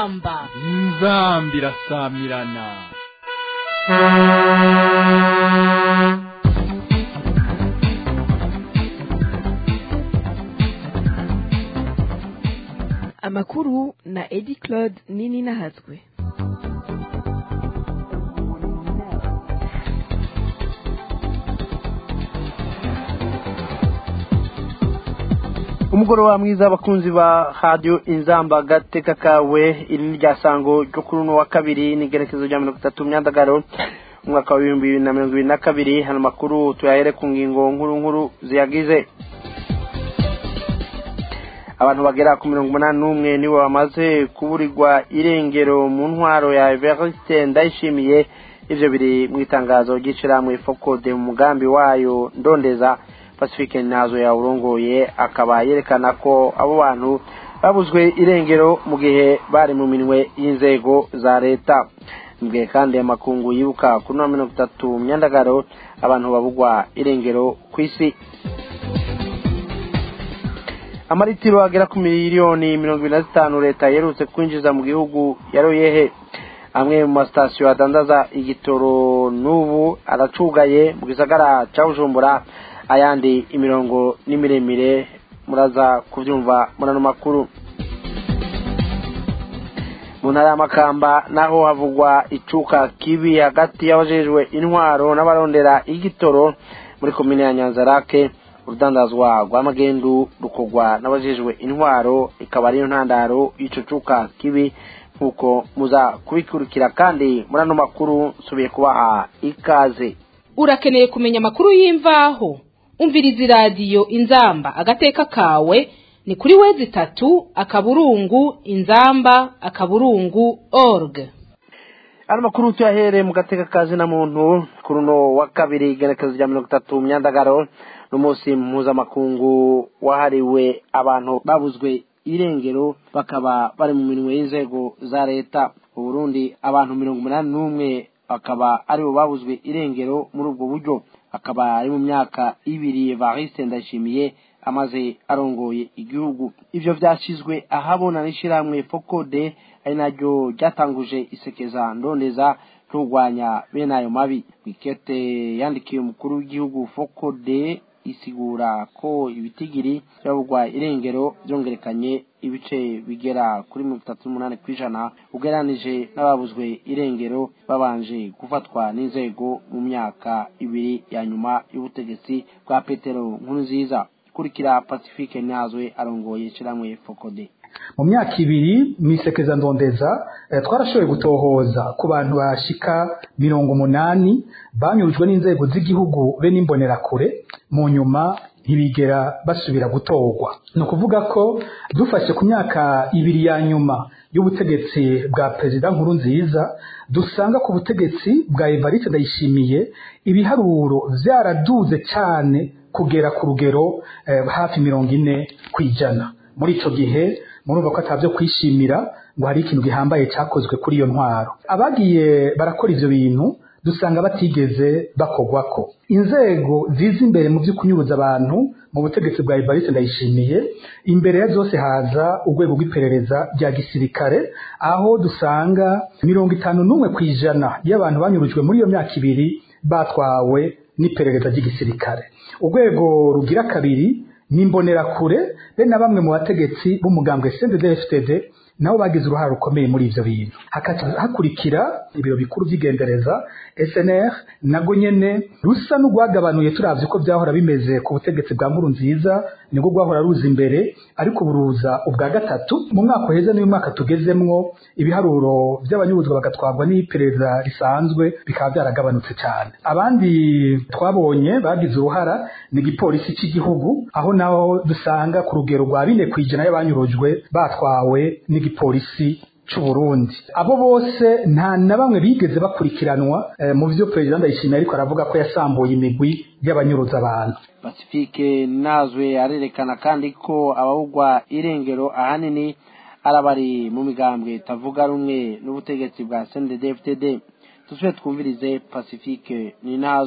inzamba inzamba irasamirana amakuru na edi claude nini nahatswe umugoroba mwiza abakunzi ba radiyo inzamba agateka kawe iri ni rya sango ryo kuri uno wa kabiri n'igerekezo rya mirongo itatu myandagaro umwaka wa bibiri bibiri na mirongo ibiri na kabiri hano makuru tuyahere ku ngingo nkuru nkuru ziyagize abantu bagera ku mirongo umunani n'umwe nibo bamaze kuburirwa irengero mu ntwaro ya everiste ndayishimiye ivyo biri mu itangazo ry'ishirahamwe fokode mu mugambi wayo ndondeza pacifique nazo yawurongoye akaba yerekana ko abo bantu babuzwe irengero mu gihe bari mu minwe y'inzego za leta mbwiye kandi amakungu yibuka kuri no mirongo itatu myandagaro abantu babugwa irengero ku isi amaritiro agera ku miliyoni mirongo ibiri na zitanu leta yerutse kwinjiza mu gihugu yaroyehe amwe mu masitasiyo adandaza igitoro n'ubu aracugaye mu gisagara cya bujumbura ayandi imirongo ni miremire muraza kubyumva muri ano makuru mu ntara y'amakamba naho havugwa icuka kibi hagati y'abajejwe intwaro n'abarondera igitoro muri komine ya nyanzarake urudandazwa rwa magendu rukorwa n'abajejwe intwaro ikaba ariyo ntandaro y'ico cuka kibi nk'uko muza kubikurikira kandi muri ano makuru nsubiye kubaha ikaze urakeneye kumenya amakuru y'imvaho umviriza iradiyo inzamba agateka kawe ni kuri wezi itatu akaburungu inzamba akaburungu org ano makuru tuyahere mu gateka kazi na muntu kuri uno wa kabiri igenekezo rya mirongo itatu myandagaro n'umunsi mpuzamakungu wahariwe abantu babuzwe irengero bakaba bari mu minwe y'inzego za leta mu burundi abantu mirongo umunani n'umwe bakaba aribo babuzwe irengero muri ubwo buryo akaba ari mu myaka ibiri evariste ndayishimiye amaze arongoye igihugu ivyo vyashyizwe ahabona n'ishirahamwe fokode ari naryo ryatanguje isekeza ndondeza turwanya bene ayo mabi wikete yandikiye umukuru w'igihugu fokode isigura ko ibitigiri byabugwa irengero byongerekanye ibice bigera kuri mirongo itatu n'umunani ku ijana ugereranije n'ababuzwe irengero babanje gufatwa n'inzego mu myaka ibiri ya nyuma y'ubutegetsi bwa petero nkuru nziza kurikira pacifique ntazwe arongoye ishyirahamwe fokode mu myaka ibiri mu isekeza ndondeza twarashoboye gutohoza ku bantu bashika mirongo umunani banyurujwe n'inzego z'igihugu be n'imbonerakure mu nyuma ntibigera basubira gutorwa ni ukuvuga ko dufashe ku myaka ibiri ya nyuma y'ubutegetsi bwa perezida nkuru nziza dusanga ku butegetsi bwa evariste ndayishimiye ibiharuro byaraduze cyane kugera ku rugero hafi mirongo ine ku ijana muri icyo gihe murumva ko atabyo kwishimira ngo hari ikintu gihambaye cyakozwe kuri iyo ntwaro abagiye barakora ivyo bintu dusanga batigeze bakogwako inzego ziza imbere mu byo kunyuruza abantu mu butegetsi bwa Evariste ndayishimiye imbere ya zose haza urwego rw'iperereza rya gisirikare aho dusanga mirongo itanu n'umwe ku ijana y'abantu banyurujwe muri iyo myaka ibiri batwawe n'iperereza ry'igisirikare urwego rugira kabiri n'imbonerakure be na bamwe mu bategetsi b'umugambwe CNDD-FDD nabo bagize uruhare rukomeye muri ivyo bintu hakurikira ibiro bikuru vy'igendereza SNR nago nyene rusa n'urwagabanuye turavye ko vyahora bimeze ku butegetsi bwa nkuru nziza nibwo rwahora ruza imbere ariko buruza ubwa gatatu mu mwaka uheze n'uyu mwaka tugezemwo ibiharuro vy'abanyuruzwa bagatwarwa n'iperereza risanzwe bikaba vyaragabanutse cyane abandi twabonye bagize uruhara ni igipolisi cy'igihugu aho naho dusanga ku rugero rwa bine ku ijana y'abanyurujwe batwawe n'igipolisi c'u Burundi abo bose nta na bamwe bigeze bakurikiranwa eh, mu vyo perezida ndayishimiye ariko aravuga ko yasambuye imigwi y'abanyuruza abantu pacifique nazwe arerekana kandi ko abawugwa irengero ahanini arabari mu migambwe itavuga rumwe n'ubutegetsi bwa CNDD-FDD tusube twumvirize pacifique ni nazwe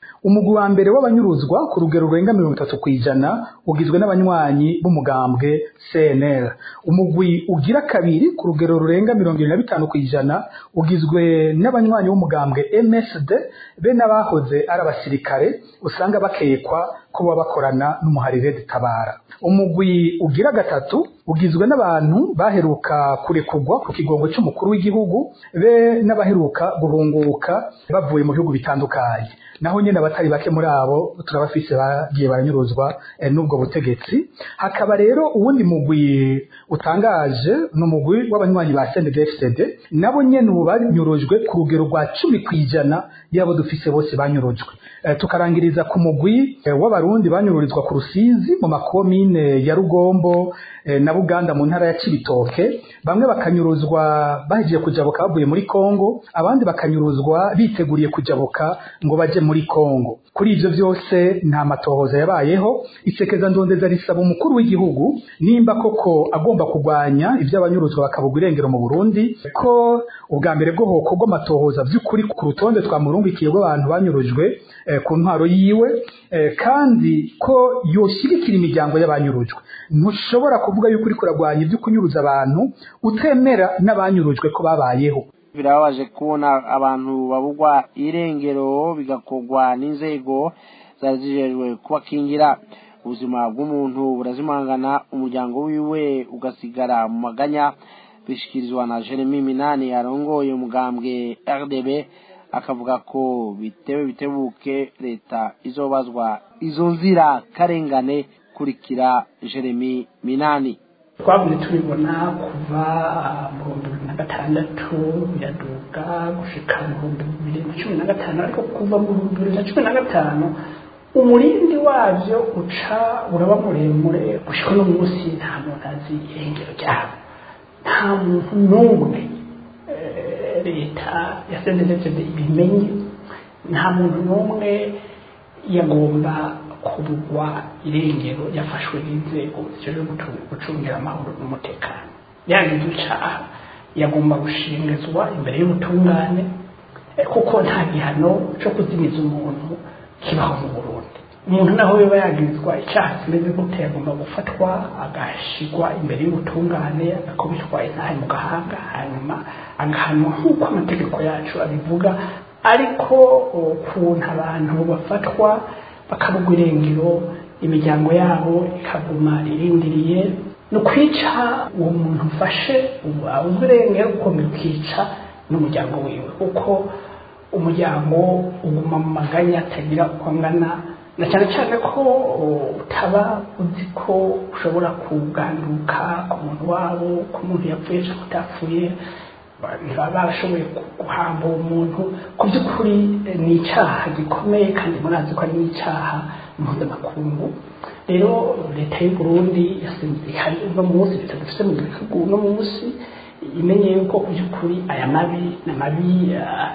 umugwi wa mbere w'abanyuruzwa ku rugero rurenga mirongo itatu ku ijana ugizwe n'abanywanyi b'umugambwe cnl umugwi ugira kabiri ku rugero rurenga mirongo irindwi na bitanu ku ijana ugizwe n'abanywanyi b'umugambwe msd be n'abahoze ari abasirikare usanga bakekwa ko baba bakorana n'umuharire dutabara umugwi ugira gatatu ugizwe n'abantu baheruka kurekurwa ku kigongo cy'umukuru w'igihugu be n'abaheruka guhunguka bavuye mu bihugu bitandukanye naho nyine abatari bake muri abo turabafise bagiye baranyuruzwa eh, n'ubwo butegetsi hakaba rero uwundi mugwi utangaje ni umugwi w'abanywanyi ba CNDD-FDD nabo nyene ubu banyurujwe ku rugero rwa cumi ku ijana y'abo dufise bose banyurujwe eh, tukarangiriza ku mugwi eh, w'abarundi banyururizwa ku rusizi mu makomine ya rugombo eh, na buganda mu ntara ya cibitoke bamwe bakanyuruzwa bahejeje kujabuka bavuye muri kongo abandi bakanyuruzwa biteguriye kujabuka ngo baje muri kongo kuri ivyo vyose nta matohoza yabayeho isekeza ndondeza risaba umukuru w'igihugu nimba koko agomba kurwanya ivy'abanyuruzwa bakabugwa irengero mu burundi ko ubwa mbere bwo hokorwa amatohoza vy'ukuri ku rutonde twamurungikiye rw'abantu banyurujwe eh, ku ntwaro yiwe eh, kandi ko yoshigikira imiryango y'abanyurujwe ntushobora kuvuga yuko uri kuragwanya ibyo kunyuruza abantu utemera n'abanyurujwe ko babayeho birababaje kubona abantu babugwa irengero bigakorwa n'inzego zari zijejwe kubakingira ubuzima bw'umuntu burazimangana umuryango wiwe ugasigara mu maganya bishikirizwa na jeremy minani yarongoye umugambwe rdb akavuga ko bitewe bitebuke leta izobazwa izo nzira karengane kurikira jeremy minani twavuze tubibona kuva mu bihumbi bibiri na gatandatu biraduga gushika mu bihumbi bibiri na cumi na gatanu ariko kuva mu bihumbi bibiri na cumi na gatanu umurindi wabyo uca uraba muremure gushika uno munsi nta muntu azi irengero ryabo nta muntu n'umwe eh, leta yasendezeje ibimenye nta muntu n'umwe yagomba kubugwa irengero yafashwe n'inzego zijejwe gutu- gucungira amahoro n'umutekano yagize icaha yagomba gushingizwa imbere y'ubutungane eh, kuko nta gihano co kuzimiza umuntu kibaho mu burundi umuntu naho yoba yagirizwa icaha kimeze gute yagomba gufatwa agashigwa imbere y'ubutungane agakubitwa intahe mu gahanga hanyuma agahanwa nk'uko amategeko yacu abivuga ariko ukuntu abantu bafatwa bakabugwa irengero imiryango yabo ikaguma irindiriye ni ukwica uwo muntu ufashe abuzwa irengero ukomeza ukica n'umuryango wiwe kuko umuryango uguma mu maganya atagira uko angana na cyane cyane ko utaba uzi ko ushobora kuganduka ku muntu wabo ku muntu yapfuye cyangwa utapfuye ntibaba barashoboye guhamba uwo muntu ku by'ukuri eh, ni icyaha gikomeye kandi murazi ko ari n'icyaha mpuzamakungu rero leta y'u burundi yasinziriye uno munsi leta dufite mu gihugu uno munsi imenye yuko ku by'ukuri aya mabi ni amabi ah,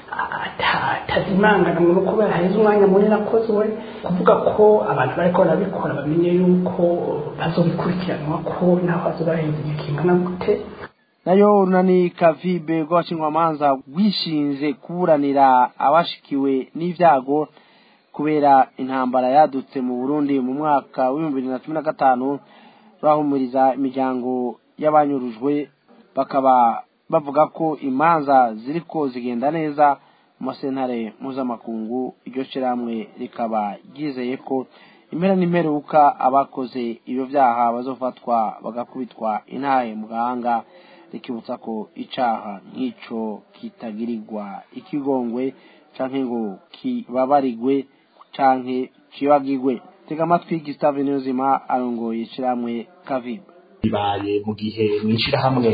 ata- atazimangana ngo kubera haheze umwanya munini akozwe kuvuga ko abantu bariko barabikora bamenye yuko bazobikurikiranwa ko naho bazobaheza igihe kingana gute nayo runani kavibe rw'abashinjwamanza rwishinze kuburanira abashikiwe n'ibyago kubera intambara yadutse mu burundi mu mwaka w'ibihumbi bibiri na cumi na gatanu bahumuriza imiryango y'abanyurujwe bakaba bavuga ko imanza ziriko zigenda neza mu masentare mpuzamakungu iryo shyirahamwe rikaba ryizeye ko impera n'imperuka abakoze ibyo byaha bazofatwa bagakubitwa intahe mu gahanga rikibutsa ko icaha nk'ico kitagirirwa ikigongwe canke ngo kibabarigwe canke kibagirwe tega amatwi Gustave Niyonzima arongoye ishirahamwe Kavibe bibaye mu gihe mw'ishirahamwe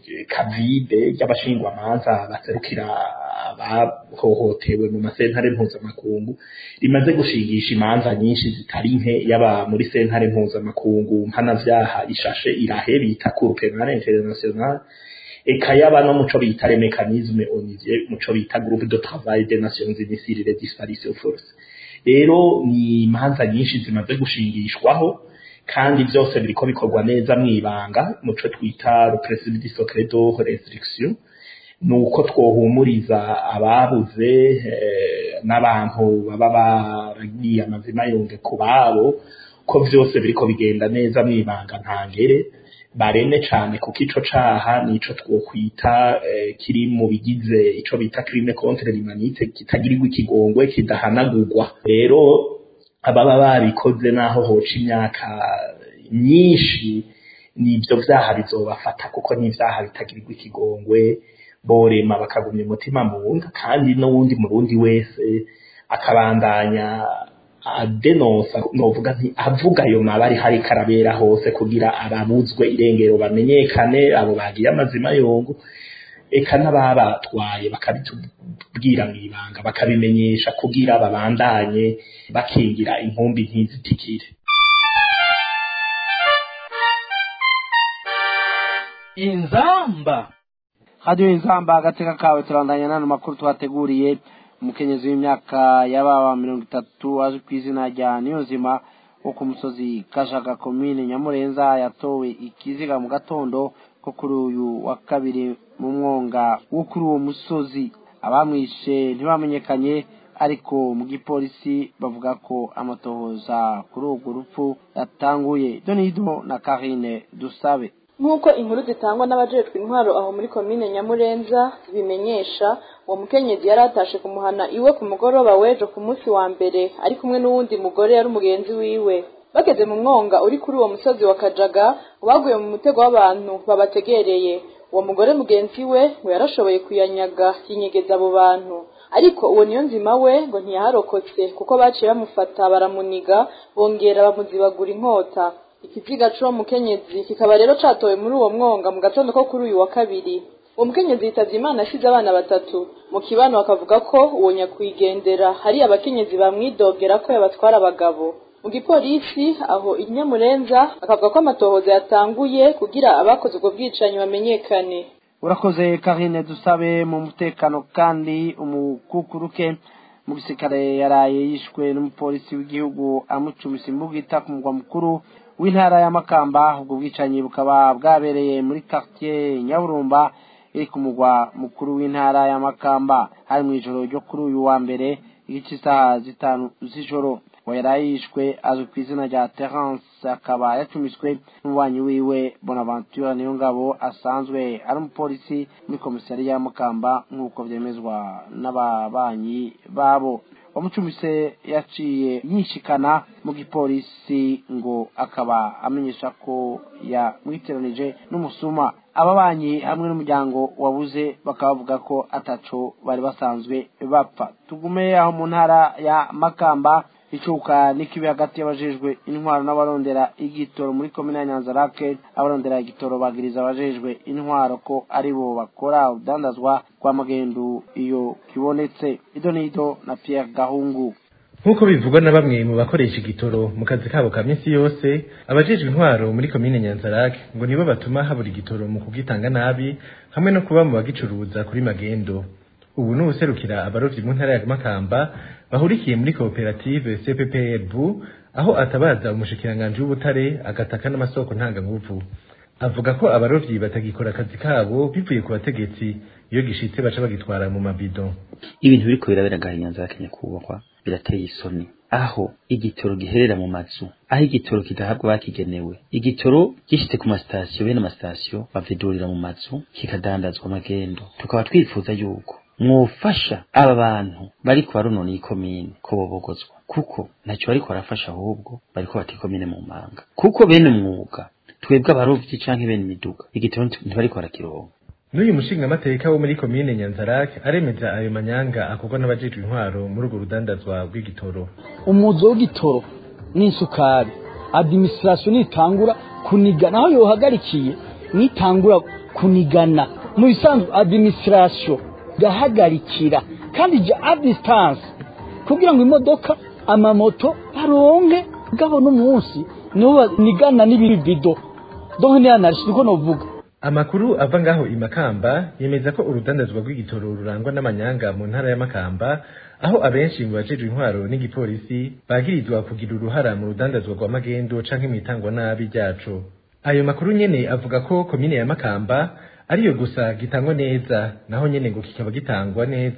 kavide ry'abashingwamanza baserukira abahohotewe mu masentare mpuzamakungu rimaze gushingisha imanza nyinshi zitari nke yaba muri sentare mpuzamakungu mpanavyaha ishashe irahe bita cour penale internationale eka yaba no muco bita le mécanisme onivie muco bita groupe de travail des nations unies sur les disparitions forcées rero ni imanza nyinshi zimaze gushingishwaho kandi byose biriko bikorwa neza mwibanga muco twita le principe du secret de restriction nuko twohumuriza ababuze eh, n'abantu baba baragiye amazima yunge ku babo ko vyose biriko bigenda neza mwibanga ntangere barene cane kuko ico caha nico twokwita eh, kiri mu bigize ico bita crime contre l'humanité kitagirirwa ikigongwe kidahanagurwa rero ababa babikoze naho hoca imyaka myinshi nivyo vyaha bizobafata kuko n'ivyaha bitagirirwa ikigongwe borema bakagumya umutima mu nda kandi n'uwundi murundi wese akabandanya adenonsa novuga nti avuga ayo mabari hari karabera hose kugira ababuzwe irengero bamenyekane abo bagiye amazima yongo eka n'ababatwaye bakabitubwira mw'ibanga bakabimenyesha kugira babandanye bakingira inkumbi ntizitikire inzamba radiyo inzamba agateka kawe turandanya n'ano makuru twateguriye umukenyezi w'imyaka y'ababa mirongo itatu azwi ku izina rya niyonzima wo ku musozi kashaga komine nyamurenza yatowe ikiziga mu gatondo ko kuri uyu wa kabiri mu mwonga wo kuri uwo musozi abamwishe ntibamenyekanye ariko mu gipolisi bavuga ko amatohoza kuri urwo rupfu yatanguye donido na karine dusabe nk'uko inkuru zitangwa n'abajejwe intwaro aho muri komine nyamurenza bimenyesha uwo mukenyezi yari atashe kumuhana iwe ku mugoroba w'ejo ku munsi wa mbere ari kumwe n'uwundi mugore yari umugenzi wiwe bageze mu mwonga uri kuri uwo musozi wa kajaga baguye mu mutego w'abantu babategereye uwo mugore mugenzi we ngo yarashoboye kuyanyaga yinyegeza abo bantu ariko uwo niyo nzima we ngo ntiyaharokotse kuko baciye bamufata baramuniga bongera bamuzibagura inkota ikiziga c'uwo mukenyezi kikaba rero catowe muri uwo mwonga mu gatondo ko kuri uyu wa kabiri uwo mukenyezi yitavye imana asize abana batatu mu kibano bakavuga ko uwo nyakwigendera hari abakenyezi bamwidogera ko yabatwara abagabo mu gipolisi aho inyamurenza bakavuga ko amatohoza yatanguye kugira abakoze ubwo bwicanyi bamenyekane urakoze karine dusabe mu mutekano kandi umukukuruke mu gisirikare yaraye yishwe n'umupolisi w'igihugu amucumisa imbugita ku mugwa mukuru w'intara ya makamba ubwo bwicanyi bukaba bwabereye muri quartier nyaburumba iri ku mugwa mukuru w'intara ya makamba hari mu ijoro ryo kuri uyu wa mbere igice isaha zitanu z'ijoro ngo yaraye yishwe azwi ku izina rya terence akaba yacumiswe n'umubanyi wiwe bonaventure niyo ngabo asanzwe ari umupolisi muri komisariya ya makamba nk'uko vyemezwa n'ababanyi babo wamucumise yaciye yishikana mu gipolisi ngo akaba amenyesha ko yamwitiranije n'umusuma ababanyi hamwe n'umuryango wabuze bakaba bavuga ko ataco bari basanzwe bapfa tugume aho mu ntara ya makamba icuka n'ikibi hagati y'abajejwe intwaro n'abarondera igitoro muri komine ya nyanzarake abarondera igitoro bagiriza abajejwe intwaro ko ari bo bakora udandazwa kwa magendu iyo kibonetse ido n'ido na pierre gahungu nk'uko bivugwa na bamwe mu bakoresha igitoro mu kazi kabo ka minsi yose abajejwe intwaro muri komine nyanzarake ngo nibo batuma habura igitoro mu kugitanga nabi hamwe no kuba mu bagicuruza kuri magendo ubu ni userukira abarovyi mu ntara ya makamba bahurikiye muri koperative cppr bu aho atabaza umushikiranganji w'ubutare agataka n'amasoko ntanganguvu avuga ko abarovyi batagikora akazi kabo bivuye ku bategetsi iyo gishitse baca bagitwara mu mabido ibintu biriko birabera gahinyanza ya Kenya kubakwa birateye isoni aho igitoro giherera mu mazu aho igitoro kidahabwa bakigenewe igitoro gishitse ku masitasiyo bene amasitasiyo bavidurira mu mazu kikadandazwa amagendo tukaba twifuza yuko mwofasha aba bantu bariko baronona iyi komine ko bobogozwa kuko ntacyo bariko barafasha ahubwo bariko bata ikomine mu manga kuko bene umwuga twebwe abarovyi canke bene imiduga igitoro ntibariko barakironka n'uyu mushingamateka wo muri komine nyanzarake aremeza ayo manyanga akorwa n'abajejwe intwaro muri urwo rudandazwa rw'igitoro umuzo w'igitoro n'isukari adimisirasiyo nitangura kunigana aho yohagarikiye nitangura kunigana mu bisanzwe adimisirasiyo gahagarikira kandi ja a distance kugira ngo imodoka amamoto baronke gabo n'umunsi nibo banigana n'ibibido donc ni anarchie niko novuga amakuru ava ngaho imakamba yemeza ko urudandazwa rw'igitoro rurangwa n'amanyanga mu ntara ya makamba aho abenshi mu bajejwe intwaro n'igipolisi bagirizwa kugira uruhara mu rudandazwa rwa magendo canke mw'itangwa nabi ryaco ayo makuru nyene avuga ko komine ya makamba ariyo gusa gitangwa neza naho nyene ngo kikaba gitangwa neza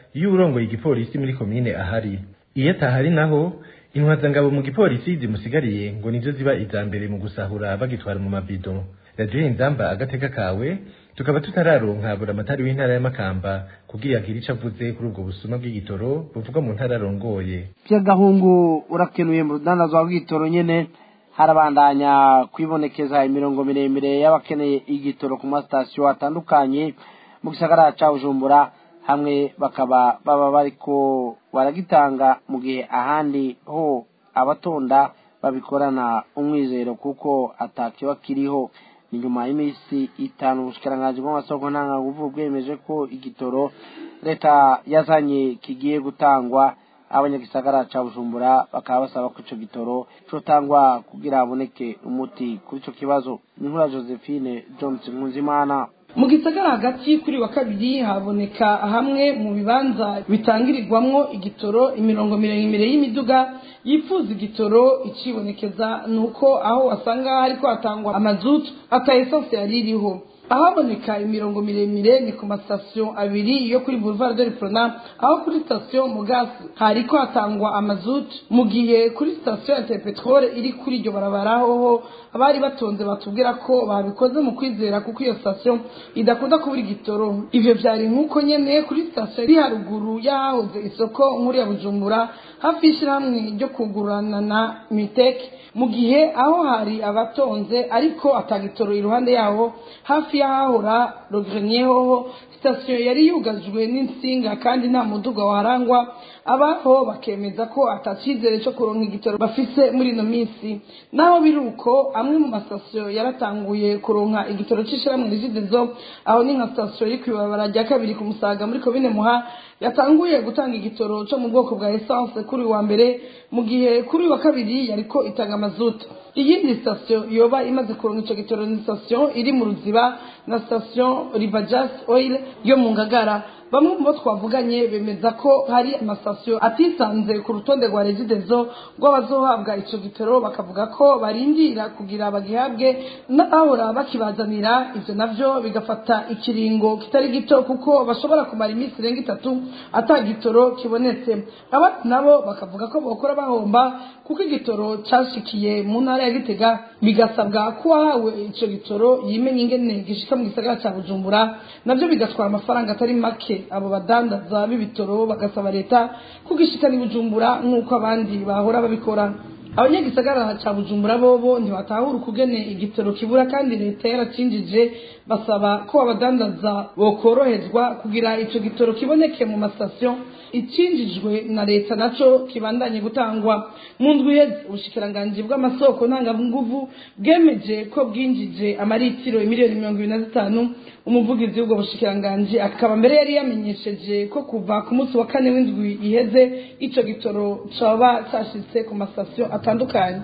iyo urongoye igipolisi muri komine ahari iyo atahari naho intwazangabo mu gipolisi zimusigariye ngo nizo ziba iza mbere mu gusahura bagitwara mu mabido radiyo inzamba agateka kawe tukaba tutararonka buramatari w'intara ya makamba kugira agire ico avuze kuri ubwo busuma bw'igitoro buvugwa mu ntara arongoye by'agahungu urakenuye mu rudandazwa rw'igitoro nyene harabandanya kwibonekeza imirongo miremire y'abakeneye igitoro ku masitasiyo atandukanye mu gisagara ca bujumbura hamwe bakaba baba bariko baragitanga mu gihe ahandi ho abatonda babikorana umwizero kuko atakiba kiriho ni nyuma y'iminsi itanu ubushikiranganji bw'amasoko ntanganguvu bwemeje ko igitoro leta yazanye kigiye gutangwa abanyagisagara ca bujumbura bakaba basaba ko ico gitoro cotangwa kugira haboneke umuti kuri ico kibazo ni nkura josephine johnson nkunzimana mu gisagara hagati kuri wa kabiri haboneka hamwe mu bibanza bitangirirwamwo igitoro imirongo miremire y'imiduga yifuza igitoro icibonekeza ni uko aho wasanga hariko hatangwa amazutu ata esanse yari iriho ahaboneka imirongo miremire ni ku masitasiyo abiri yo kuri boulevard de l'Iprona aho kuri sitasiyo mugasi hariko hatangwa amazutu mu gihe kuri sitasiyo ya interpetrole iri kuri iryo barabara hoho abari batonze batubwira ko babikoze mu kwizera kuko iyo sitasiyo idakunda kubura igitoro ivyo vyari nk'uko nyene kuri sitasiyo iri haruguru y'ahahoze isoko nkuru ya bujumbura hafi y'ishirahamwe ryo kugurana na miteke mu gihe aho hari abatonze ariko atagitoro iruhande yaho hafi y'ahahora rogrenier hoho sitasiyo yari yugajwe n'insinga kandi nta muduga warangwa abaho bakemeza ko atacyizere cyo kuronka igitoro bafise muri ino minsi naho biri uko amwe mu masitasiyo yaratanguye kuronka igitoro c'ishirahamwe rigidezo aho ni nka sitasiyo iri kw'ibarabara rya kabiri ku musaga muri komine muha yatanguye gutanga igitoro cyo mu bwoko bwa essence kuri wa mbere mu gihe kuri wa kabiri yariko itanga amazuta iyindi sitasiyo yoba imaze kuronka ico gitoro ni sitasiyo iri mu ruziba na sitasiyo ribajas oil yo mu ngagara bamwe mu bo twavuganye bemeza ko hari amasitasiyo atisanze ku rutonde rwa regidezo rw'abazohabwa ico gitoro bakavuga ko barindira kugira bagihabwe n'abahora bakibazanira ivyo navyo bigafata ikiringo kitari gito kuko bashobora kumara iminsi irenga itatu ata gitoro kibonetse abandi nabo bakavuga ko bokora bahomba kuko igitoro cashikiye mu ntara ya gitega bigasabwa ko uwahawe ico gitoro yimenya ingene gishika mu gisagara ca bujumbura navyo bigatwara amafaranga atari make abo badandaza b'ibitoro bagasaba leta kugishikana ibujumbura nk'uko abandi bahora babikora abanyagisagara ca bujumbura bobo ntibatahura ukugene igitoro kibura kandi leta yaracinjije basaba ko abadandaza bokoroherezwa kugira ico gitoro kiboneke mu masitasiyo icinjijwe na leta naco kibandanye gutangwa mu ndwi iheze ubushikiranganji bw'amasoko ntanganguvu bwemeje ko bwinjije amaritiro miliyoni mirongo ibiri na zitanu umuvugizi w'ubwo bushikiranganji akaba mbere yari yamenyesheje ko kuva ku munsi wa kane w'indwi iheze ico gitoro coba cashitse ku masitasiyo atandukanye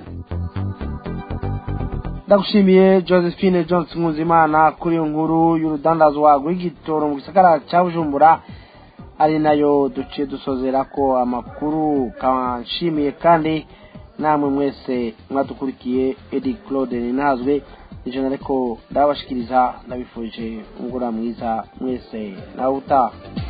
ndagushimiye josephine johnson nkuzimana kuri iyo nkuru y'urudandazwa rw'igitoro mu gisagara cya bujumbura ari nayo duciye dusozera ko amakuru kanshimiye kandi namwe mwese mwadukurikiye edi claude ninazwe ijana ariko ndabashikiriza ndabifurije umugoroba mwiza mwese nawe utaha